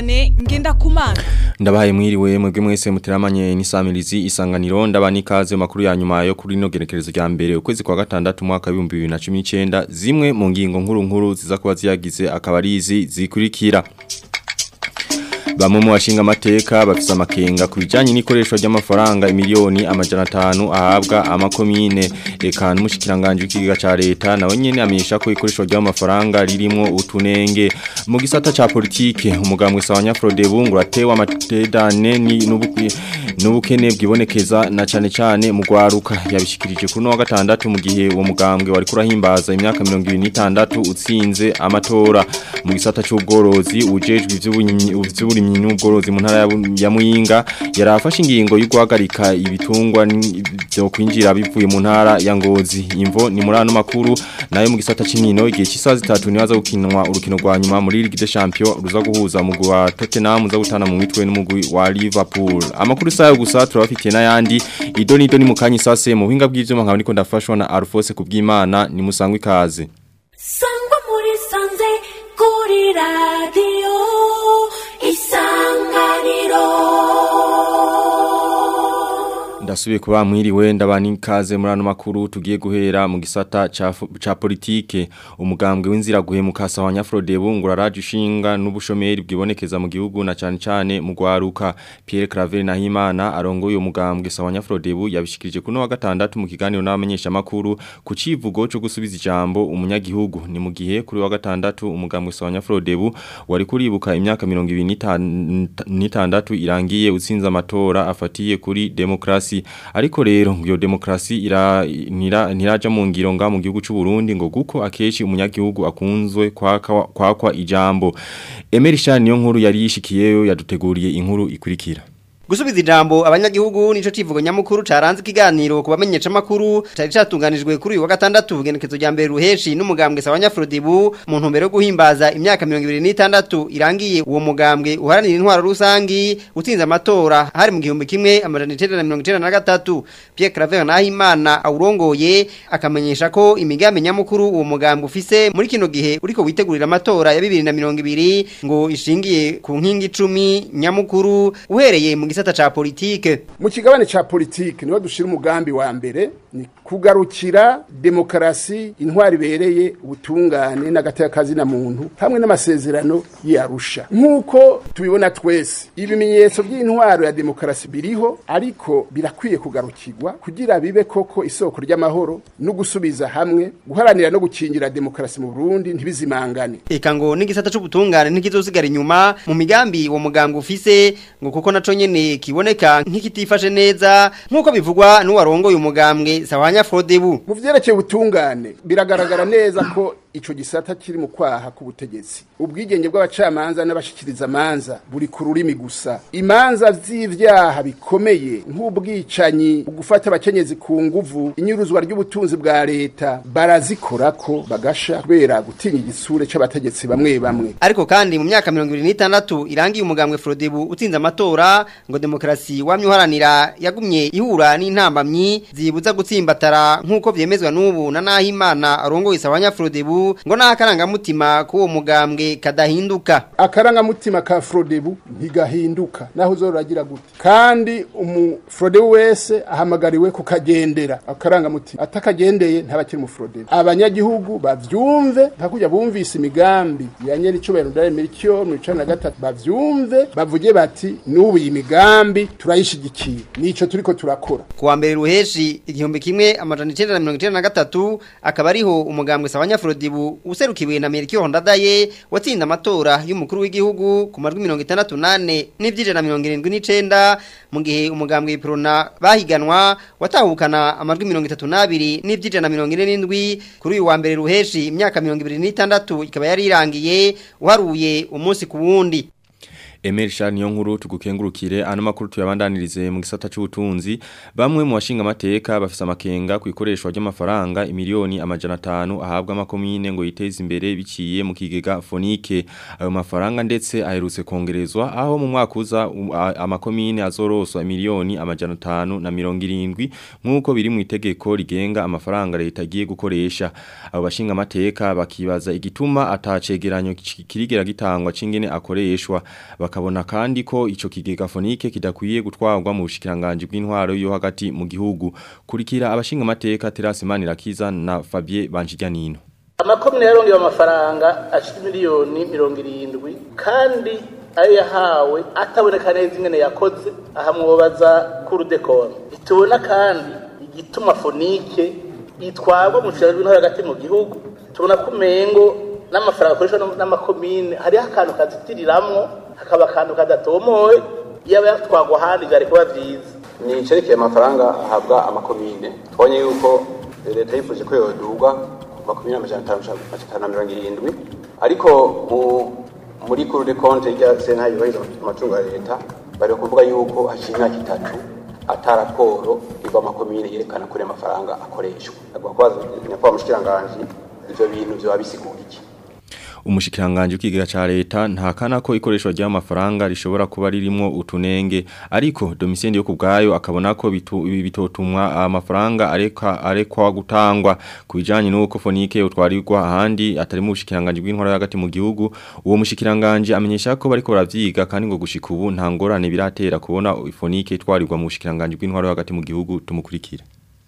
Vianney Ngendakumana Ndabaye mwiriwe mwebwe mwese muteramanye n'isamirizi isanganiro ndabanikaze makuru ya nyuma yo kuri no gerekerezo rya mbere ukwezi kwa gatandatu mwaka wa 2019 zimwe mu ngingo nkuru nkuru ziza kuba ziyagize akabarizi zikurikira Bamwe mu bashinga amateka bafise amakenga ku bijanye n'ikoreshwa ry'amafaranga imiliyoni amajana 5 ahabwa amakomine eka n'umushikiranganje w'ikigiga ca leta nawe nyene amenyesha ko ikoreshwa ry'amafaranga ririmo utunenge mu gisata ca politike umugambwe sawanya Frodebu ngo ratewa amatedane ni n'ubukwi n'ubukene bwibonekeza na cane cane mu gwaruka yabishikirije kuno wa gatandatu mu gihe uwo mugambwe wari kurahimbaza imyaka 2026 utsinze amatora mu gisata c'ubworozi ujejwe ivy'uburimyi n'ubworozi mu ntara ya Muyinga yarafashe ingingo yo guhagarika ibitungwa byo kwinjira bivuye mu ntara ya Ngozi imvo ni muri ano makuru nayo mu gisata c'inkino igihe cy'isaha zitatu nibaza gukinwa urukino rwa nyuma muri Ligue des Champions ruza guhuza mu wa Tottenham za gutana mu mitwe n'umugwi wa Liverpool amakuru sayo gusa turabafitiye n'ayandi idoni idoni mu kanyi sase mu buhinga bw'ivyuma nkaba niko ndafashwa na Alphonse kubw'Imana ni musangwe ikaze sangwa muri sanze kuri radio isanganiro Ndasubiye kuba mwiriwe ndabani kaze muri ano makuru tugiye guhera mu gisata ca, ca politike umugambwe w'inzira guhemuka sawa Nyafrodebu nguraraje ushinga n'ubushomeri bwibonekeza mu gihugu na cyane cyane mu gwaruka Pierre Claver Nahimana arongoye umugambwe sawa Nyafrodebu yabishikirije kuno wa gatandatu mu kiganiro n'abamenyesha makuru ku civugo cyo gusubiza ijambo umunyagihugu ni mu gihe kuri wa gatandatu umugambwe sawa Nyafrodebu wari kuribuka imyaka 2026 irangiye utsinze amatora afatiye kuri demokrasi ariko rero iyo demokrasi ira ntiraja mu ngiro nga mu gihugu cy'u Burundi ngo guko akeshi umunyagihugu akunzwe kwakwa kwakwa ijambo Emery Shani yo nkuru yari yishikiyeyo yaduteguriye inkuru ikurikira Gusubiza ijambo abanyagihugu nico civugo nyamukuru caranze ikiganiro kubamenyesha makuru cari catunganijwe kuri uyu wa gatandatu bugenekezo rya mbere ruheshi n'umugambwe sawanya Frodibu mu ntumbero yo guhimbaza imyaka 2026 irangiye uwo mugambwe uharanira intwaro rusangi utsinze amatora hari mu gihumbi kimwe amajana 1993 Pierre Claver Nahimana awurongoye akamenyesha ko imigambi nyamukuru uwo mugambwe ufise muri kino gihe uriko witegurira amatora ya 2020 ngo ishingiye ku nkingi 10 nyamukuru uhereye mu gisata ca politike mu kigabane ca politike niho dushira umugambi wa mbere ni kugarukira demokarasi intwari bereye ubutungane n'agatakazi na muntu hamwe n'amasezerano yarusha nk'uko tubibona twese ibimenyetso by'intwaro ya demokarasi biriho ariko birakwiye kugarukirwa kugira bibe koko isoko ry'amahoro no gusubiza hamwe guharanira no gukingira demokarasi mu Burundi ntibizimangane eka ngo n'igisata c'ubutungane ntikizosigara inyuma mu migambi wo muganga ufise ngo kuko naco nyene kiboneka nk'ikitifashe neza nk'uko bivugwa n'uwarongoye umugambwe sawanya Frodebu mu vyerekeye ubutungane biragaragara neza ko ico gisata kiri mu kwaha k'ubutegetsi ubwigenge bw'abacamanza n'abashikiriza manza buri ku rurimi gusa imanza z'ivyaha bikomeye nk'ubwicanyi gufata abakenyezi ku nguvu inyuruzwa ry'ubutunzi bwa leta barazikorako bagasha kubera gutinya igisure c'abategetsi bamwe bamwe ariko kandi mu myaka 2026 irangiye umugambwe Frodebu utsinze amatora ngo demokrasi wamye uharanira yagumye ihura n'intambamyi zibuza gutsimbatara nk'uko vyemezwa n'ubu na Nahimana arongoye sawanya Frodebu ngo n'akarangamutima k'uwo mugambwe kadahinduka akarangamutima ka Frodebu ntigahinduka naho uzoragira gute kandi umu Frodebu wese ahamagariwe kukagendera akarangamutima atakagendeye ntabakiri mu Frodebu abanyagihugu bavyumve ntakujya bumvise imigambi ya nyeri cubero ndare miliki mu 13 bavyumve bavuge bati n'ubu iyi migambi turayishigikiye nico turiko turakora kuwa mbere ruheshi igihumbi kimwe amajana 1993 akaba ariho umugambwe sawanya Frodibu userukiwe na Melchior Ndadaye watsinda amatora y'umukuru w'igihugu ku majwi 68 n'ivyije na 79 mu gihe umugambwe Prona bahiganwa watahukana amajwi 32 n'ivyije na 47 kuri uyu wa mbere ruheshi imyaka 2026 ikaba yari irangiye uharuye umunsi ku wundi Emel Shani yo nkuru tugukengurukire ano makuru tuyabandanirize mu gisata c'ubutunzi bamwe mu bashinga amateka bafise amakenga ku ikoreshwa ry'amafaranga imiliyoni amajana 5 ahabwa amakomine ngo yiteze imbere biciye mu kigega fonike ayo mafaranga ndetse aherutse kongerezwa aho mu mwaka uza um, a- amakomine azoroswa imiliyoni amajana 5 na 70 nkuko biri mu itegeko rigenga amafaranga leta agiye gukoresha abo bashinga amateka bakibaza igituma atacegeranyo ki- kirigera gitangwa cingene akoreshwa akabona kandi ko ico kigega fonike kidakwiye gutwarwa mu bushikiranganje bw'intwaro yo hagati mu gihugu kurikira abashinga amateka Terase Manirakiza na Fabien Banjijyanino amakomine yarongewe amafaranga ashika miliyoni mirongo irindwi kandi ayo yahawe ataboneka neza ingene yakoze ahamwobaza kurudekoni ntitubona kandi igituma fonike itwarwa mu bushikiranganje bw'intwaro hagati mu gihugu tubona ko umengo n'amafaranga akoreshwa n'amakomine hariho akantu kazitiriramwo hakaba akantu kadatomoye yaba yatwagwa ahandi byari kuba byiza ni icerekeye amafaranga ahabwa amakomine twabonye yuko leta yifuje ko yodurwa makumyabiri amajana atanu na mirongo irindwi ariko muri kuru de konte rya sena yubahiriza amacungo ya leta bari kuvuga yuko hashize imyaka itatu ata raporo iva amakomine yerekana kuri amafaranga akoreshwa agomba kubaza nyakubahwa mushikiranganji ivyo bintu vyoba bisigura iki umushikiranganje ukigega ca leta ntakana ko ikoreshwa ry'amafaranga rishobora kuba ririmo utunenge ariko Domitien yo kubgayo akabona ko bitu, bitotumwa amafaranga areka arekwa gutangwa kubijanye nuko fonike utwarirwa ahandi atari mu bushikiranganje bw'inkora hagati mu gihugu uwo mushikiranganje amenyesha ko bariko baravyiga kandi ngo gushika ubu nta ngorane biratera kubona fonike itwarirwa mu bushikiranganje bw'inkora hagati mu gihugu tumukurikira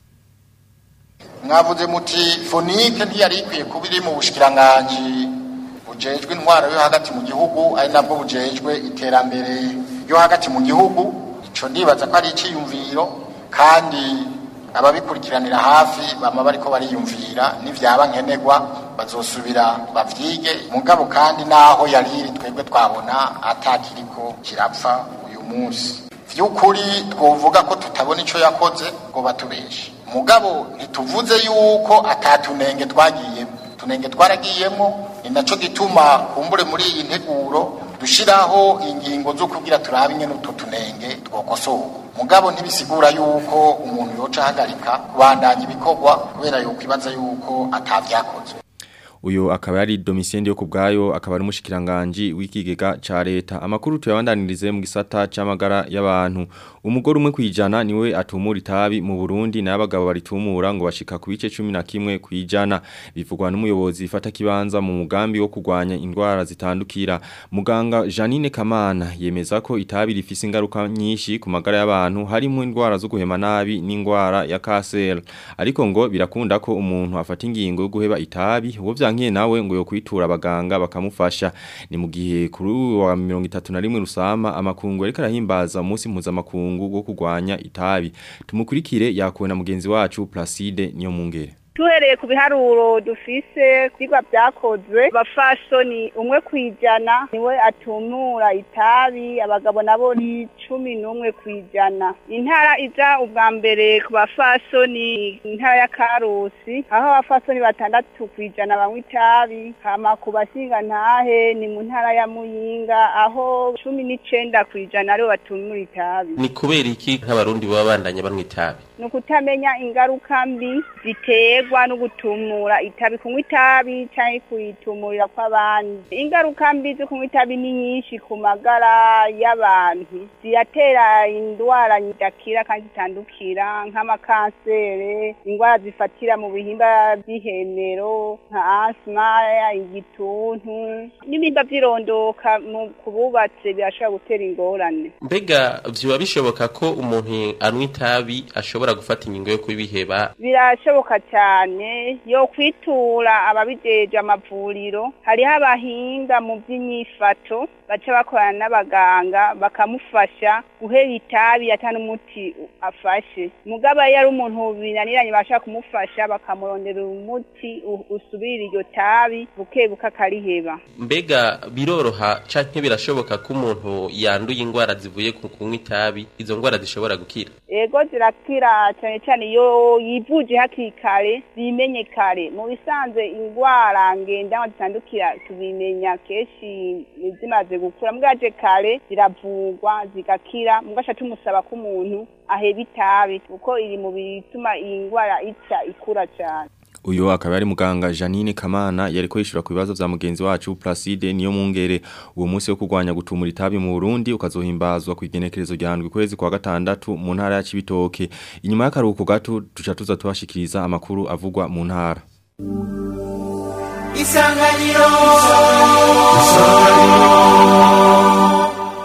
mwavuze muti fonike ntiyari ikwiye kuba iri mu bushikiranganje bujejwe intwaro yo hagati mu gihugu ari nabwo bujejwe iterambere yo hagati mu gihugu ico ndibaza ko ari iciyumviro kandi ababikurikiranira hafi bama bariko bariyumvira n'ivyaba nkenerwa bazosubira bavyige mugabo kandi naho yari iri twebwe twabona atakiriko kirapfa uyu munsi vy'ukuri twovuga ko tutabona ico yakoze ngo batubeshe mugabo ntituvuze yuko atatunenge twagiyemo tunenge twaragiyemo ni naco gituma kumbure muri iyi nteguro dushiraho ingingo zo kugira turabe ingene utwo tunenge twokosorwa mugabo ntibisigura yuko umuntu yoca ahagarika kubandanya ibikorwa kubera yuko ibaza yuko atavyakozwe uyo akaba yari Domitien yo kubgayo akaba ari mushikiranganje w'ikigega ca leta amakuru tuyabandanirize mu gisata c'amagara y'abantu umugore umwe kwijana niwe atumura itabi mu Burundi n'abagabo baritumura ngo bashika ku bice 11 kwijana bivugwa n'umuyobozi ifata kibanza mu mugambi wo kugwanya indwara zitandukira muganga Janine Kamana yemeza ko itabi rifise ingaruka nyinshi ku magara y'abantu harimo indwara zo guhema nabi n'indwara ya cancer ariko ngo birakunda ko umuntu afata ingingo yo guheba itabi uwo vyankiye nawe ngo yo kwitura abaganga bakamufasha ni mu gihe kuri wa 31 rusama amakungu ariko arahimbaza umunsi mpuzamakungu wo kugwanya itabi tumukurikire yakuwe na mugenzi wacu Placide niyo mungere tuhereye ku biharuro dufise kwigwa byakozwe bafashoni umwe kwijana niwe atumura itabi abagabo nabo ni cumi n'umwe kwijana intara iza ubwa mbere ku bafashoni intara ya karusi aho abafashoni batandatu kwijana banywa itabi hama ku bashinga ntahe ni mu ntara ya muyinga aho cumi n'icenda kwijana aribo batumura itabi ni kubera iki nk'abarundi baba bandanya banywa itabi ni ukutamenya ingaruka mbi ziterwa no gutumura itabi kunywa itabi cyangwa kuyitumurira kw'abandi ingaruka mbi zo kunywa itabi ni nyinshi ku magara y'abantu ziratera indwara zidakira kandi zitandukira nk'amakansere indwara zifatira mu bihimba by'ihemero nka asima igituntu n'ibimba by'irondoka ku bubatse birashobora gutera ingorane mbega vyoba bishoboka ko umuntu anywa itabi ashobora gufata ingingo yo kubiheba birashoboka cyane yo kwitura ababijeje amavuriro hariho abahinga mu by'inyifato baca bakorana n'abaganga bakamufasha guhera itabi atari umuti afashe mugabo iyo ari umuntu binaniranye bashaka kumufasha bakamurondera umuti usubirira iryo tabi buke buke akariheba mbega biroroha canke birashoboka ko umuntu yanduye indwara zivuye ku kunywa itabi izo ndwara zishobora gukira ego zirakira cyane cyane iyo yivuje hakiri kare bimenye kare mu bisanzwe indwara ngendanwa zitandukira tubimenya kenshi zimaze gukura mwaje kare ziravugwa zigakira mugasha tumusaba ko umuntu aheba itabi kuko iri mu bituma iyi ndwara ica ikura cyane Uyo akaba ari muganga Janine Kamana yariko yishura ku bibazo vya mugenzi wacu Placide niyo mungere uwo munsi wo kugwanya gutumura itabi mu Burundi ukazohimbazwa ku igenekerezo rya ndwi kwezi kwa gatandatu mu ntara ya Cibitoke inyuma y'akaruhuko gato tuca tuza tubashikiriza amakuru avugwa mu ntara Isanganiro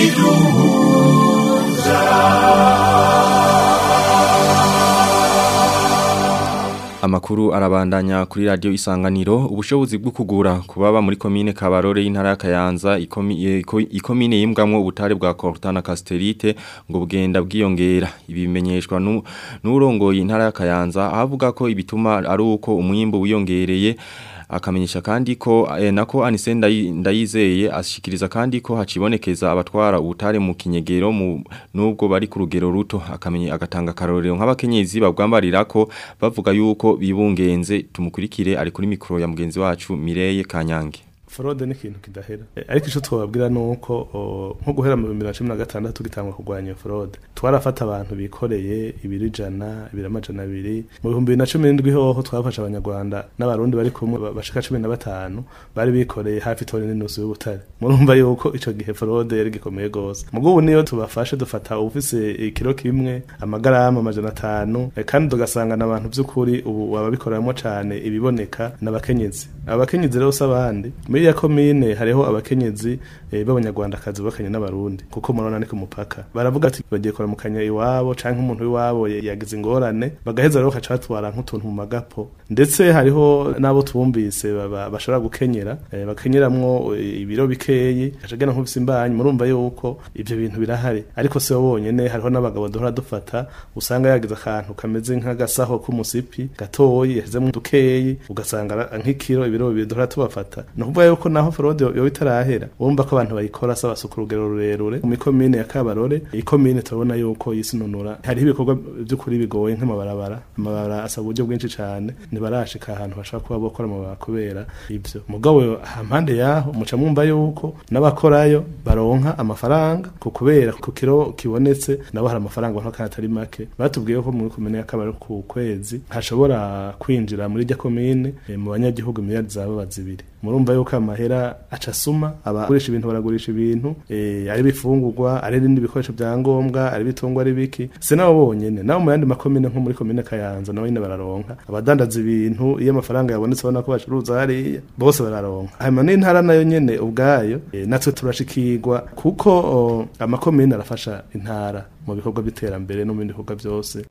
Amakuru arabandanya kuri radio isanganiro ubushobozi bwo kugura kubaba muri komine Kabarore y'intara ya Kayanza ikomi- eh, iko- ikomine yimbwamwo ubutare bwa Cortana Casterite ngo bugenda bwiyongera ibi bimenyeshwa nu- n'urongoye intara ya Kayanza avuga ko ibituma ari uko umwimbo wiyongereye akamenyesha kandi ko eh, nako Anise Ndayi- ndayizeye ashikiriza kandi ko hacibonekeza abatwara ubutare mu kinyegero mu nubwo bari ku rugero ruto akamenye agatanga karorero nk'abakenyezi babwambarira ko bavuga yuko bibungenze tumukurikire ari kuri mikro ya mugenzi wacu Mireye Kanyange forode ni ikintu kidahera Eh, ariko icyo twababwira ni uko o, nko guhera mu bibiri na cumi na gatandatu gitangwa kurwanya iyo forode twarafata abantu bikoreye ibiri ijana ibiri amajana abiri mu bihumbi bibiri na cumi n'indwi hoho twafashe abanyarwanda n'abarundi bari kumwe ba- bashika cumi na batanu bari bikoreye hafi toni n'inusu y'ubutare murumva yuko ico gihe forode yari gikomeye gose mugo ubu niyo tubafashe dufata ufise ikiro kimwe amagarama amajana atanu eh, kandi tugasangana abantu by'ukuri ubu ababikoreramwo cane ibiboneka n'abakenyezi abakenyezi rero si abandi muri ya komine hariho abakenyezi eh, b'abanyarwandakazi bakanye n'abarundi kuko murabona ni ku mupaka baravuga ati bagiye kuramukanya iwabo canke umuntu w'iwabo ya- yagize ingorane bagaheza rero bakaca batwara nk'utuntu mu magapo ndetse hariho n'abo twumvise baba- bashobora gukenyera eh, bakenyeramwo eh, ibiro bikeyi kacagena nk'ufise imbanyi murumva yuko ivyo bintu birahari ariko si bo bonyene hariho n'abagabo duhora dufata usanga yagize akantu kameze nk'agasaho k'umusipi gatoyi yashizemwo dukeyi ugasanga ara- nk'ikiro ibiro bibiri duhora tubafata ni ukuvuga yuko naho forode yoba itarahera urumva ko abantu bayikora saba suku urugero rurerure mu ikomine ya kabarore ikomine turabona yuko yisinunura hariho ibikorwa by'ukuri bigoye nk'amabarabara amabarabara asaba uburyo bwinshi cane ntibarashika ahantu bashaka kuba bokora amabarabara kubera ivyo mugabo hampande yaho muca mwumva yuko n'abakorayo baronka amafaranga ku kubera ku kiro kibonetse nabo hari amafaranga baronka kandi atari make batubwiye ko muri komine ya kabarore ku kwezi hashobora kwinjira muri rya komine eh, mu banyagihugu miliyari zaba zibiri murumva yuko amahera aca asuma abagurisha ibintu baragurisha ibintu eh, ari bifungurwa ari ibindi bikoresho bya ngombwa ari bitungwa ari biki si nabo bonyene nabo mu yandi makomine nko muri komine kayanza nabo nyene bararonka abadandaza ibintu iyo amafaranga yabonetse babona ko bacuruza hariya bose bararonka hanyuma n'intara nayo nyene ubwayo eh, natwe turashikirwa kuko o, amakomine arafasha intara mu bikorwa by'iterambere no mu bindi bikorwa byose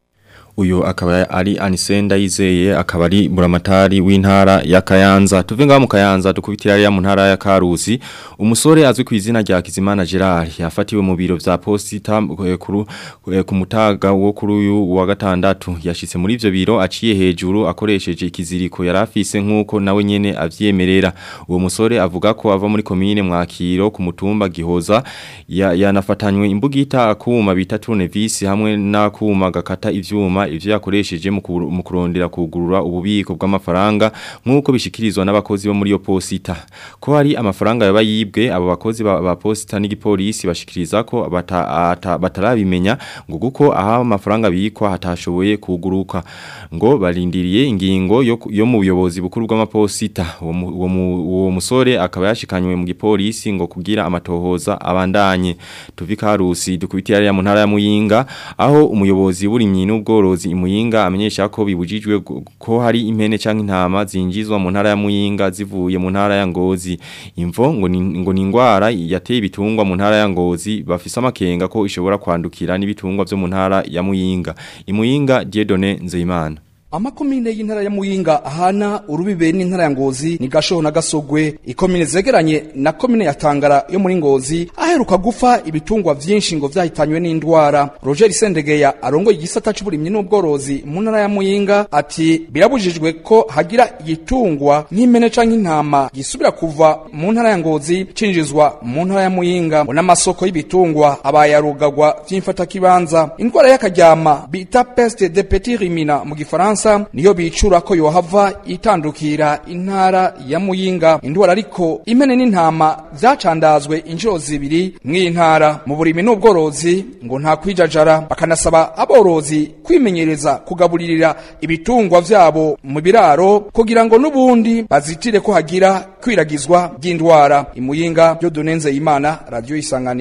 uyu akaba ari Anisenda yizeye akaba ari buramatari w'intara ya Kayanza tuve ngaho mu Kayanza dukubitira ya mu ntara ya Karusi umusore azwi ku izina rya Kizimana Gerard yafatiwe mu biro vya posita eh, kuru eh, ku mutaga wo kuri uyu wa gatandatu yashitse muri ivyo biro aciye hejuru akoresheje ikiziriko yarafise nkuko nawe nyene avyemerera uwo musore avuga ko ava muri komine mwakiro ku mutumba gihoza ya- yanafatanywe imbugita akuma bita tournevis hamwe n'akuma gakata ivyuma ivyo yakoresheje mu kuru- mu kurondera kugurura ububiko bw'amafaranga nkuko bishikirizwa n'abakozi bo muri yo posita ko hari amafaranga yaba yibwe abo bakozi ba, ba posita n'igipolisi bashikiriza ko bata, ata- batarabimenya ngo guko aho amafaranga bikwa hatashoboye kuguruka ngo barindiriye ingingo yo, ku- yo mu buyobozi bukuru bw'amaposita uwo mu- uwo mu- uwo musore akaba yashikanywe mu gipolisi ngo kugira amatohoza abandanye tuvika harusi dukubitira ya mu ntara ya Muyinga aho umuyobozi w'uburimyi n'ubworozi imuyinga amenyesha ko bibujijwe gu- ko hari impene canke intama zinjizwa mu ntara ya Muyinga zivuye mu ntara ya Ngozi imvo ngo ni ngo ni ingwara yateye ibitungwa mu ntara ya Ngozi bafise amakenga ko ishobora kwandukira n'ibitungwa byo mu ntara ya Muyinga imuyinga Dieudonné Nzeyimana amakomine y'intara ya muyinga ahana urubibe n'intara ya ngozi ni gashoho na gasogwe ikomine zegeranye na komine ya tangara yo muri ngozi aheruka gufa ibitungwa vyinshi ngo vyahitanywe n'indwara roger sendegeya arongoye igisata c'uburimyi n'ubworozi mu ntara ya muyinga ati birabujijwe ko hagira igitungwa nk'impene canke intama gisubira kuva mu ntara ya ngozi cinjizwa mu ntara ya muyinga ngo n'amasoko y'ibitungwa abayarugagwa vy'imfatakibanza indwara y'akaryama bita peste de petit rimina mu gifaransa niyo bicura ko yohava itandukira intara ya muyinga indwara ariko impene n'intama vyacandazwe inshuro zibiri mw'iyi ntara mu burimi n'ubworozi ngo nta kwijajara bakanasaba aborozi kwimenyereza kugaburirira ibitungwa vyabo mu biraro kugira ngo n'ubundi bazitire ko hagira kwiragizwa ry'indwara imuyinga byo dunenze imana radio isanganiro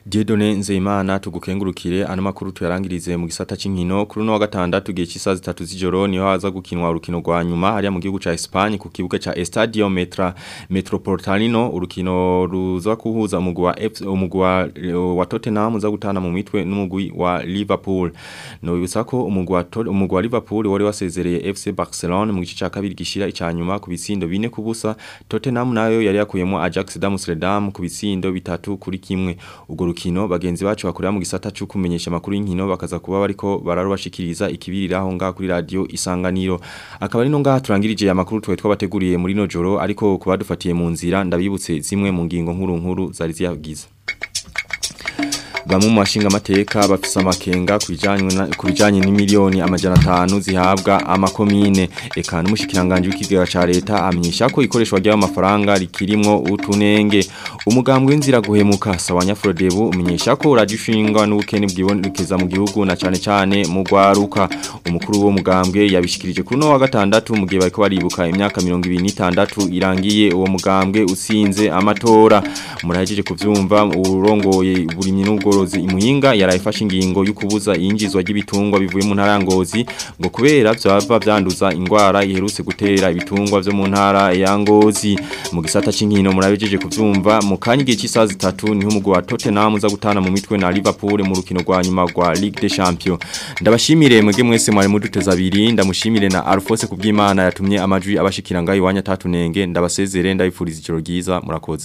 Diedone Nzeyimana tugukengurukire ano makuru tuyarangirize mu gisata c'inkino kuri no wa gatandatu gihe cy'isaha zitatu z'ijoro niho haza gukinwa urukino rwa nyuma hariya mu gihugu ca Espagne ku kibuga ca Estadio Metra Metropolitano urukino ruza kuhuza umugwi wa F umugwi wa, wa Tottenham uza gutana mu mitwe n'umugwi wa Liverpool no bibutsa ko umugwi wa Tot- umugwi wa Liverpool wari wasezereye FC Barcelona mu gice ca kabiri gishira icanyuma ku bitsindo bine kubusa Tottenham nayo yari yakuyemo Ajax d'Amsterdam ku bitsindo bitatu kuri kimwe ubwo rukino bagenzi bacu bakorera mu gisata cyo kumenyesha makuru y'inkino bakaza kuba bariko bararubashikiriza ikibiriraho ngaha kuri radio isanganiro akaba ari no ngaha turangirije amakuru twe twabateguriye muri no joro ariko kuba dufatiye mu nzira ndabibutse zimwe mu ngingo nkuru nkuru zari ziyagize Bamwe mu bashinga amateka bafise amakenga kubijanye na- kubijanye n'imiliyoni amajana 5 zihabwa amakomine eka n'umushikiranganje w'ikigega ca leta amenyesha ko ikoreshwa ry'ayo mafaranga rikirimwo utunenge umugambwe w'inzira guhemuka sawanya Frodebu umenyesha ko radishinga n'ubukene bwibonekeza mu gihugu na cane cane mu gwaruka umukuru wo mugambwe yabishikirije kuri no wa gatandatu mu gihe bariko baribuka imyaka 26 irangiye uwo mugambwe usinze amatora murahejeje kuvyumva urongoye burimyi n'ubworozi imuhinga yarayifashe ingingo y'ukubuza iyinjizwa ry'ibitungwa bivuye mu ntara ya Ngozi ngo kubera byava byanduza ingwara iherutse gutera ibitungwa byo mu ntara ya Ngozi mu gisata c'inkino murabejeje kuvyumva mu kanya cy'isaha zitatu niho umugwi wa Tottenham uza gutana mu mitwe na Liverpool mu rukino rwa nyuma rwa Ligue des Champions ndabashimire mwege mwese mwari muduteza abiri ndamushimire na Alphonse kubw'Imana yatumye amajwi abashikira ngayo iwanya tatunenge ndabasezere ndabifuriza ijoro ryiza murakoze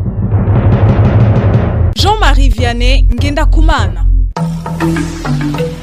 Jean-Marie Vianney Ngenda Kumana